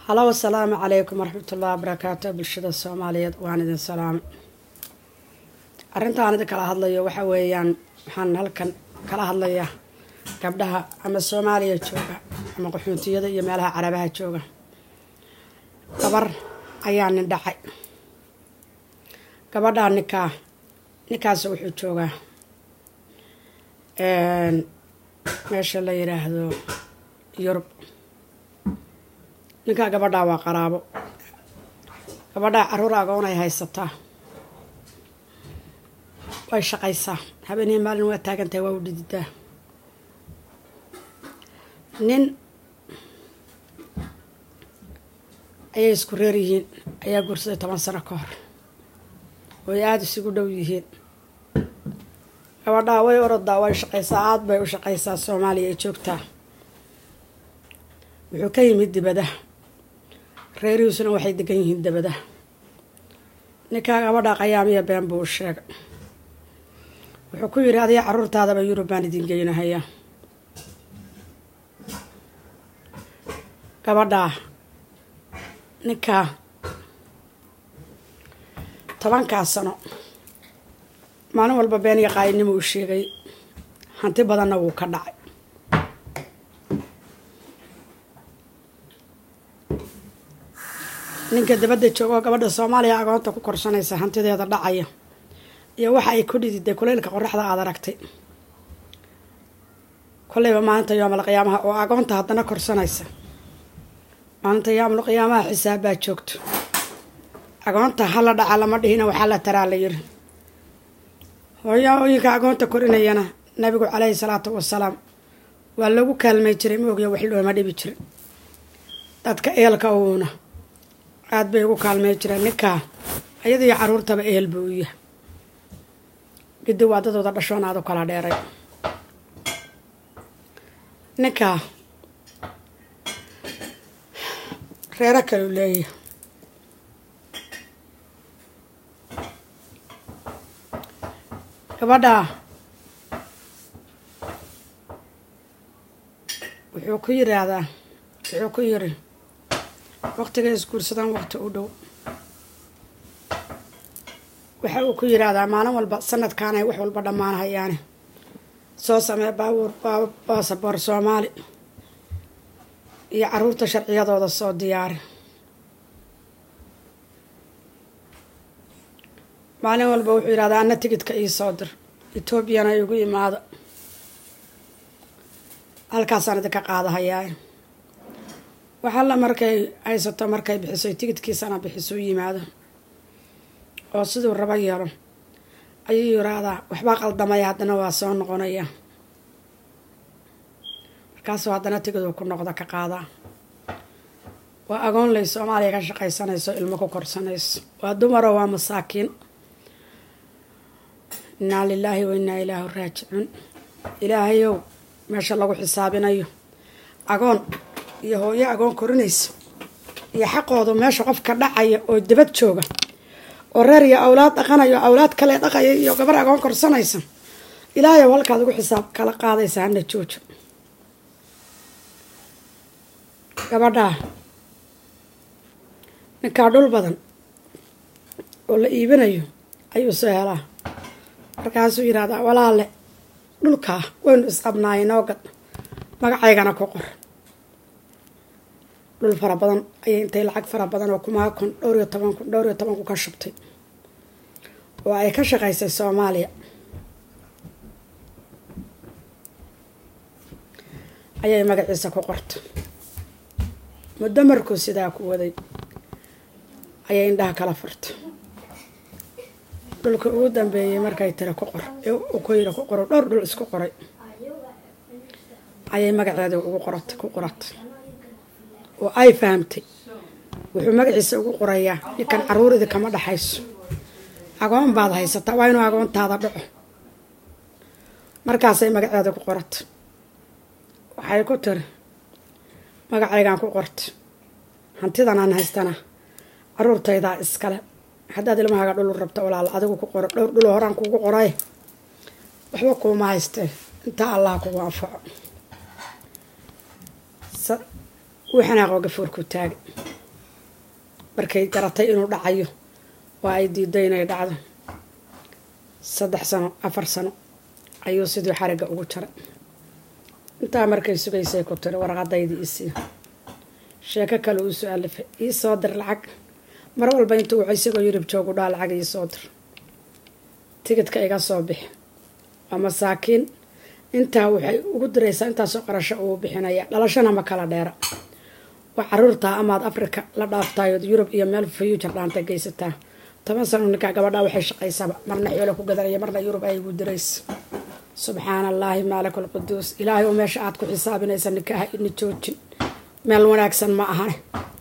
halow asalaamu calaykum waraxmatullahi wabarakaatu bulshada soomaaliyeed waan idin salaamay arrintaan idin kala hadlayo waxa weeyaan waxaan halkan kala hadlayaa gabdhaha ama soomaaliya jooga ama qaxuuntiyada iyo meelaha carabaha jooga gabar ayaa nin dhacay gabadhaa ninkaa ninkaas wuxuu joogaa meesha la yidhaahdo yurub ninkaa gabadhaa waa qaraabo gabadhaa caruur agoon ay haysataa way shaqaysaa habeenii maalin waa taagantahay waa u dhididaa nin ayay isku reer yihiin ayaa guursaday toban sano ka hor way aada isugu dhow yihiin gabadhaa way orodaa way shaqaysaa aada bay u shaqaysaa soomaaliya ay joogtaa wuxuu ka yimid dibadaha reerihiisuna waxay degan yihiin dabadaha ninkaa gabadhaa qayaamiya been buu u sheegay wuxuu ku yidhi adiga caruurtaadaba yurub baan idin geynahayaa gabadhaa ninkaa tobankaa sano maalin walba been iyo qaayinimo uu sheegay hanti badanna wuu ka dhacay ninka dabadda jooga oo gabadha soomaaliya agoonta ku korsanaysa hantideeda dhacaya iyo waxa ay ku dhididay kuleylka qoraxda aada aragtay kolleyba maalinta yoomal qiyaamaha oo agoonta haddana korsanaysa maalinta yoomal qiyaamaha xisaab baa joogto agoonta hala dhaca lama dhihina waxaa la taraa la yiri hooyooyinka agoonta korinayana nabigu caleyhi salaatu wasalaam waa lagu kaalmay jiray ma ogya wax looma dhibi jirin dadka eelka uuna aada bay ugu kaalmey jireen ninkaa ayadiiyo caruurtaba ehel buu u yahay gidi waa dadooda dhashoon aada u kala dheeray ninkaa reero kaleu leeyahay gabadhaa wuxuu ku yiraahdaa wuxuu ku yiri waqtiga isguursadaan waqti u dhow waxa uu ku yiraahdaa maalin walba sanadkaanay wax walba dhammaan hayaane soo samee baabuur baasaboor soomaali iyo caruurta sharciyadooda soo diyaari maalin walba wuxuu yidhahdaa ana tigidka ii soo dir etoobiyana igu imaado halkaasaan idinka qaadahayaa waxalla markay haysato markay bixiso tigidkiisana bixiso yimaado oo siduu rabo yeelo ayuu yiraahdaa waxbaa qaldamaya haddana waa soo noqonaya markaasuu haddana tigiduu ku noqda ka qaadaa waa agoonley soomaaliya ka shaqaysanayso ilmo ku korsanayso waa dumaro waa masaakiin innaa lilaahi wa innaa ilaahu raajicuun ilaahayow meesha lagu xisaabinayo agoon iyo hooyo agoon korinaysa iyo xaqoodu meesha qofka dhacaya oo dabad jooga oo reer iyo awlaad dhaqanayo awlaad kale dhaqaya iyo gabar agoon korsanaysa ilaahayow halkaad ugu xisaab kala qaadaysa hana joojo gabadhaa ninkaa dhul badan oo la iibinayo ayuu soo helaa markaasuu yidhahdaa walaale dhulkaa waynu isqabnaayay noo gad magacaygana ku qor dhul fara badan ayay intay lacag fara badan oo kumaa kun dhowr iyo toban kun dhowr iyo toban kun ka shubtay oo ay ka shaqaysay soomaaliya ayay magaciisa ku qortay muddo markuu sidaa ku waday ayay indhaha kala furtay dhulka ugu dambeeyay markay tiri ku qor ku yiri ku qoro dhowr dhul isku qoray ayay magaceeda ugu qoratay ku qoratay oo ay fahamtay wuxuu magaciisa ugu qorayaa ninkan caruur idinkama dhaxayso agoon baad haysataa waa inuu agoontaada dhaco markaasay magaceeda ku qoratay waxay ku tiri magacaygaan ku qortay hantidan aan haystana caruurtaydaa iskale haddaad ilmahaaga dhulu rabto walaal adigu ku qoro dhowr dhulo horaan kugu qoray waxba kuuma haystee intaa allah kugu anfaco wuu xanaaqoo gafuurku taagay markay garatay inuu dhacayo oo ay diiday inay dhacdo saddex sano afar sano ayuu sidii xarigga ugu jaray intaa markay sugaysay ku tiri warqadaydii isii sheeko kale uu soo alifay ii soo dir lacag mar walba intuu wuxuu isagoo yurub joogu dhaa lacag ii soo dir tigidka iga soo bixi waa masaakiin intaa waxay ugu diraysaa intaasoo qarasho uu bixinaya dhalashana ma kala dheera waa caruurtaa amaad africa la dhaaftayood yurub iyo meel future dhaanta geysataa toban sano ninkaa gabadhaa waxay shaqaysaba marna xoolo ku gadanaya marna yurub ay ugu diraysa subxaana allaahi maalik alquduus ilaahay oo meesha aad ku xisaabinaysa nikaaha ina joojin meel wanaagsan ma ahane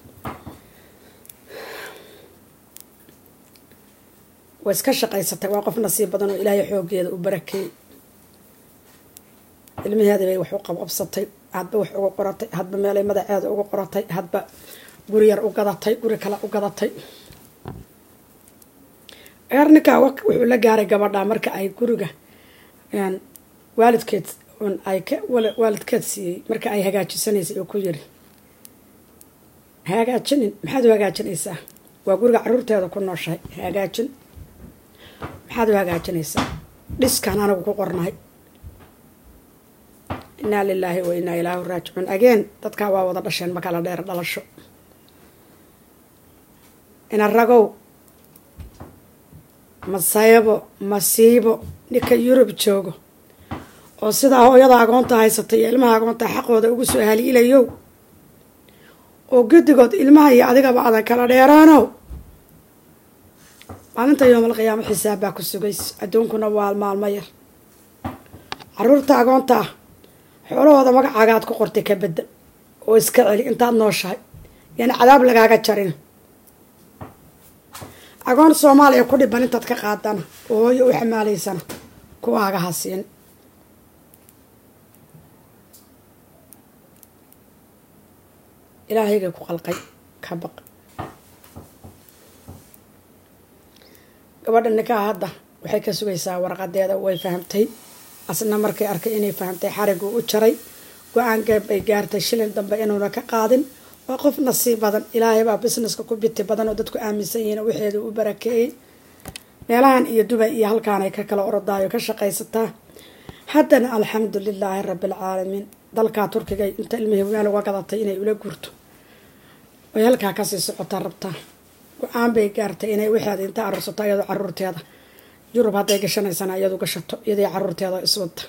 way iska shaqaysatay waa qof nasiib badan oo ilaahay xoogeeda u barakeeyey ilmaheeda bay wax u qabqabsatay hadba wax ugu qoratay hadba meelay madaceeda ugu qoratay hadba guri yar u gadatay guri kale u gadatay eer ninkaa wuxuu la gaaray gabadha marka ay guriga waalidkeed ay waalidkeed siiyey marka ay hagaajisanaysay oo ku yiri hagaajinin maxaad u hagaajinaysaa waa guriga caruurteeda ku nooshahay hagaajin maxaad u hagaajinaysaa dhiskaan anagu ku qornahay innaa lilaahi wa innaa ilaahu raajicuun ageen dadkaa waa wada dhasheen ma kala dheer dhalasho ina ragow masayabo masiibo ninka yurub joogo oo sidaa hooyada agoonta haysatay iyo ilmaha agoonta xaqooda ugu soo haliilayow oo guddigood ilmaha iyo adigaba adan kala dheeraanow maalinta yoomal qiyaamo xisaab baa ku sugaysa adduunkuna waa maalmo yar caruurta agoonta ah xoolahooda magacaagaad ku qortay ka bedel oo iska celi intaad nooshahay yaani cadaab lagaaga jarin agoon soomaaliya ku dhiban intaad ka qaadana oo hooyo u xamaalaysana kuwaaga hasiin ilaahayga ku qalqay ka baq gabadha ninkaa hadda waxay ka sugaysaa warqadeeda way fahamtay asna markay arkay inay fahamtay xariguu u jaray go-aan geeb ay gaartay shilin dambe inuuna ka qaadin waa qof nasiib badan ilaahay baa businesska ku biti badan oo dadku aaminsan yihiin waxeedu u barakeeyey meelahan iyo dubay iyo halkaanay ka kala orodaayo ka shaqaysataa haddana alxamdu lilaahi rabbialcaalamiin dalkaa turkiga inta ilmihii meel uga gadatay inay ula guurto way halkaa kasii socotaa rabtaa go-aan bay gaartay inay waxeeda inta arursato iyadoo caruurteeda yurub hadday gashanaysana iyadu gashato iyadii caruurteeda iswada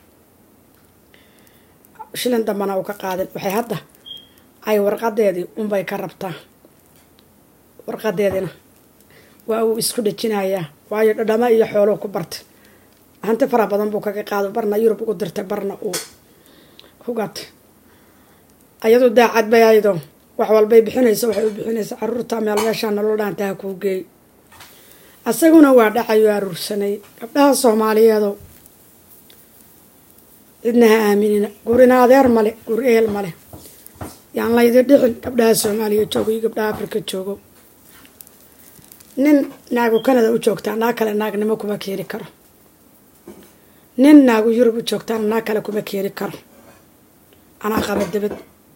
shilin dambana uu ka qaadin waxay hadda ay warqadeedii unbay ka rabtaa warqadeedina waa uu isku dhejinayaa waayo dhadhamo iyo xooluu ku bartay hanti fara badan buu kaga qaado barna yurub ugu dirtay barna uu ku gatay ayadu daacad bay aydo wax walbay bixinaysa waxay u bixinaysa caruurta meel meeshaa nolol dhaantaha kuu geey asaguna waa dhacayoo aruursanay gabdhaha soomaaliyeedo cidna ha aaminina gurina adeer male gur eel male yaan laydi dhixin gabdhaha soomaaliya joogo iyo gabdhaha afrika joogo nin naagu canada u joogtaa naag kale naagnimo kuma keeni karo nin naagu yurub u joogtaana naag kale kuma keeni karo anaa qaba dabad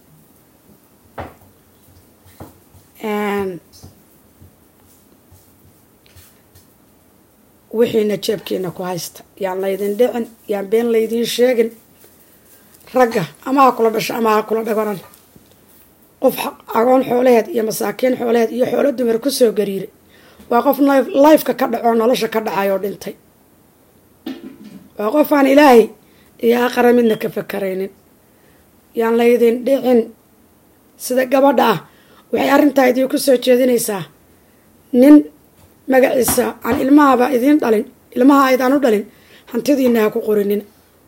wixiina jeebkiina ku haysta yaan laydin dhicin yaan been laydiin sheegin ragga ama ha kula dhasho ama ha kula dhagonan qof agoon xoolaheed iyo masaakiin xoolaheed iyo xoolo dumar kusoo gariiray waa qof lifeka ka dhacoo nolosha ka dhacayoo dhintay waa qof aan ilaahay iyo aqara midna ka fakaraynin yaan laydin dhicin sida gabadha ah waxay arrintaa idiin ku soo jeedinaysaa nin magaciisa aan ilmahaba idiin dhalin ilmaha aydaan u dhalin hantidiina ha ku qorinin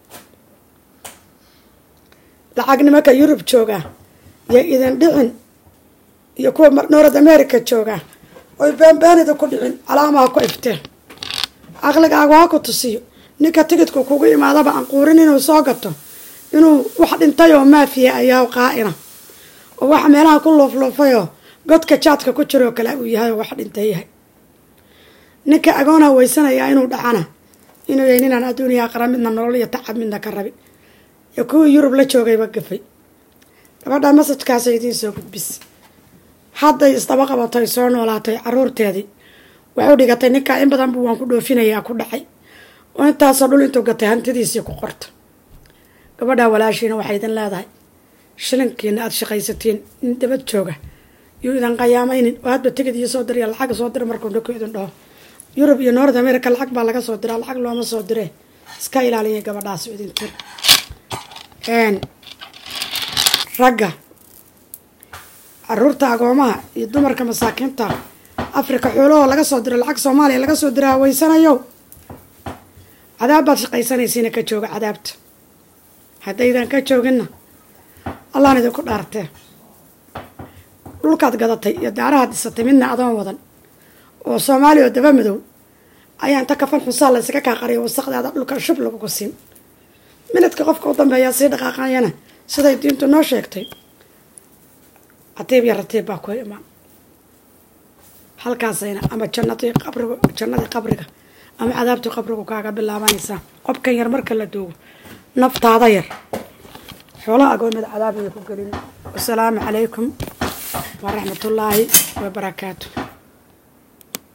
lacag nimanka yurub jooga iyo idin dhicin iyo kuwa north america jooga oy beenbeenida ku dhicin calaamaha ku ifteen aqligaagu ha ku tusiyo ninka tigidku kugu imaadaba aan quurin inuu soo gato inuu wax dhintay oo maafiya ayaa qaa'ina oo waxa meelaha ku luufluufayoo godka jaadka ku jiroo kale uu yahay oo wax dhintay yahay ninka agoonha weysanayaa inuu dhacana inuu yahay ninaan adduuniya aqra midna nolol iyo tacab midna ka rabin iyo kuwii yurub la joogayba gafay gabadha masajkaasa idiin soo gudbis hadday isdaba qabatay soo noolaatay caruurteedii waxu dhigatay ninkaa in badan buu waan ku dhoofinayaa ku dhacay oo intaasoo dhul intuu gatay hantidiisii ku qorta gabadhaa walaashiina waxay idin leedahay shilinkiina aada shaqaysatiin in dabad jooga yuu idin qayaamaynin oo hadba tigid iyo soo diriya lacag soo dira markuu dhako idin dhaho yurub iyo north america lacag baa laga soo diraa lacag looma soo diree iska ilaaliya gabadhaas idin tir ragga caruurta agoomaha iyo dumarka masaakiinta africa xoolahoo laga soo diro lacag soomaaliya laga soo dira haweysanayo cadaab baad shaqaysanaysiina ka jooga cadaabta haddaydan ka jooginna allahan idinku dhaartee dhulkaad gadatay iyo daarahaad dhisatay midna adoon wadan oo soomaaliya oo daba madow ayaa inta kafan xusaa la ysaga kaa qariya wasaqdaada dhulka shub lagugu siin minadka qofka u dambeeyaa sii dhaqaaqayana siday diintu noo sheegtay catiib iyo ratiib baa ku imaan halkaasayna ama jannadii qabriga jannadii qabriga ama cadaabtii qabrigu kaaga bilaabanaysaa qobkan yar marka la duugo naftaada yar xoolaha agoomada cadaab ayay ku gelin wasalaamu calaykum waraxmatullaahi wabarakaatu